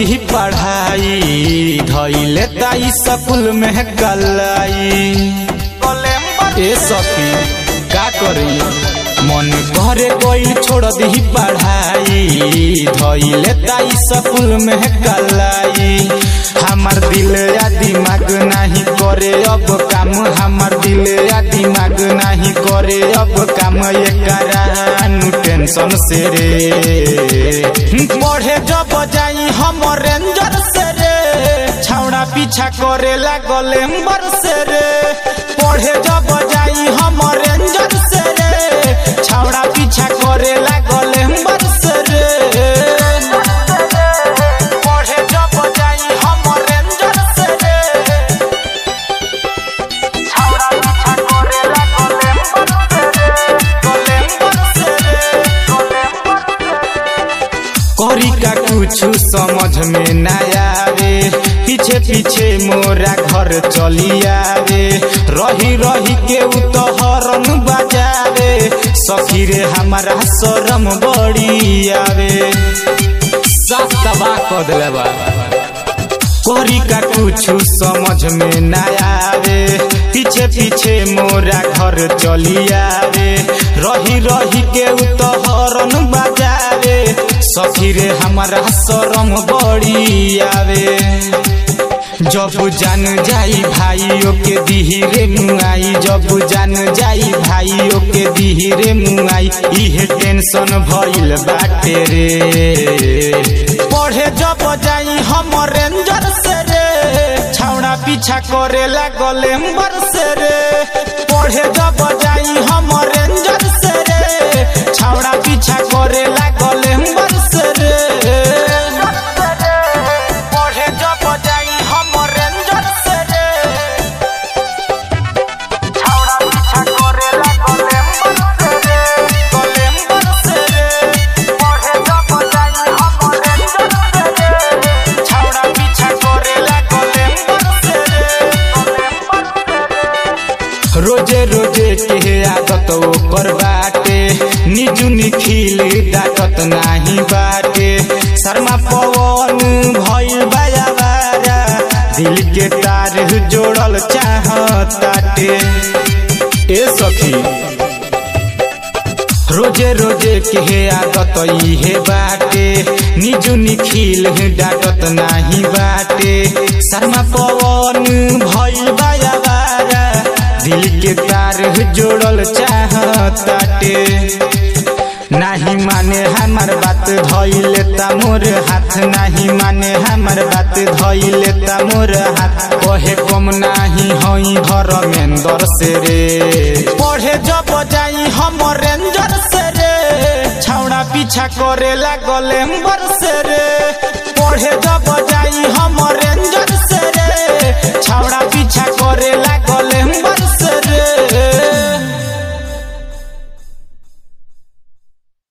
दी पढ़ाई धैले ताई स्कूल में कलाई ए सखी का करी मन घरे कोई छोड़ दी पढ़ाई धैले ताई स्कूल में कलाई हमार दिल या दिमाग नहीं करे अब काम हमार दिल या दिमाग नहीं करे अब काम ये करानु टेंशन से रे पढ़े जब जाई हम रेंजर से रे छौड़ा पीछा करे लागल एम्बर से रे पढ़े जब जाई हम रेंजर से रे छौड़ा पीछा करे लागल एम्बर से रे पढ़े जब जाई हम रेंजर से रे छौड़ा पीछा करे लागल एम्बर से रे करी का कुछ समझ में न आवे पीछे पीछे मोरा घर चली आवे रही रही के उ तो हरन बजावे सखी रे हमारा शरम बड़ी आवे साफ तबाह कर दिले बा करी का कुछ समझ में न आवे पीछे पीछे मोरा घर चली आवे रही रही के उ तो हरन बजावे सखी रे हमारा शरम बड़ी आवे जब जान जाई भाइयों के दिहिरे मुआई जब जान जाई भाइयों के दिहिरे मुआई इहे टेंशन भइल बाटे रे पढ़े जब जाई हम रेंजर से रे छौड़ा पीछा करे लागल एम्बर से रे पढ़े जब जाई हम रेंजर से रे छौड़ा पीछा करे लागल एम्बर से रे पढ़े जब जाई हम रेंजर से रे छौड़ा पीछा करे लागल एम्बर से रे गल एम्बर से रे पढ़े जब जाई हम रेंजर से रे छौड़ा पीछा करे लागल एम्बर से रे रोजे रोजे के आदत ओकर बाटे निजु निखिल डाकत नाही बाटे शर्मा पवन भइल बायावारा दिल के तार जोड़ल चाहताटे ए सखी रोजे रोजे के आदत इहे बाटे निजु निखिल डाकत नाही बाटे शर्मा पवन भइल बायावारा दिल के तार जोड़ल चाहताटे नाही माने हमार बात धइले ता मोर हाथ नाही माने हमार बात धइले ता मोर हाथ कहे कम नाही हई धर्मेंद्र से रे पढ़े जब जाई हम रेंजर से रे छौड़ा पीछा करे लागल एम्बर से रे पढ़े जब जाई हम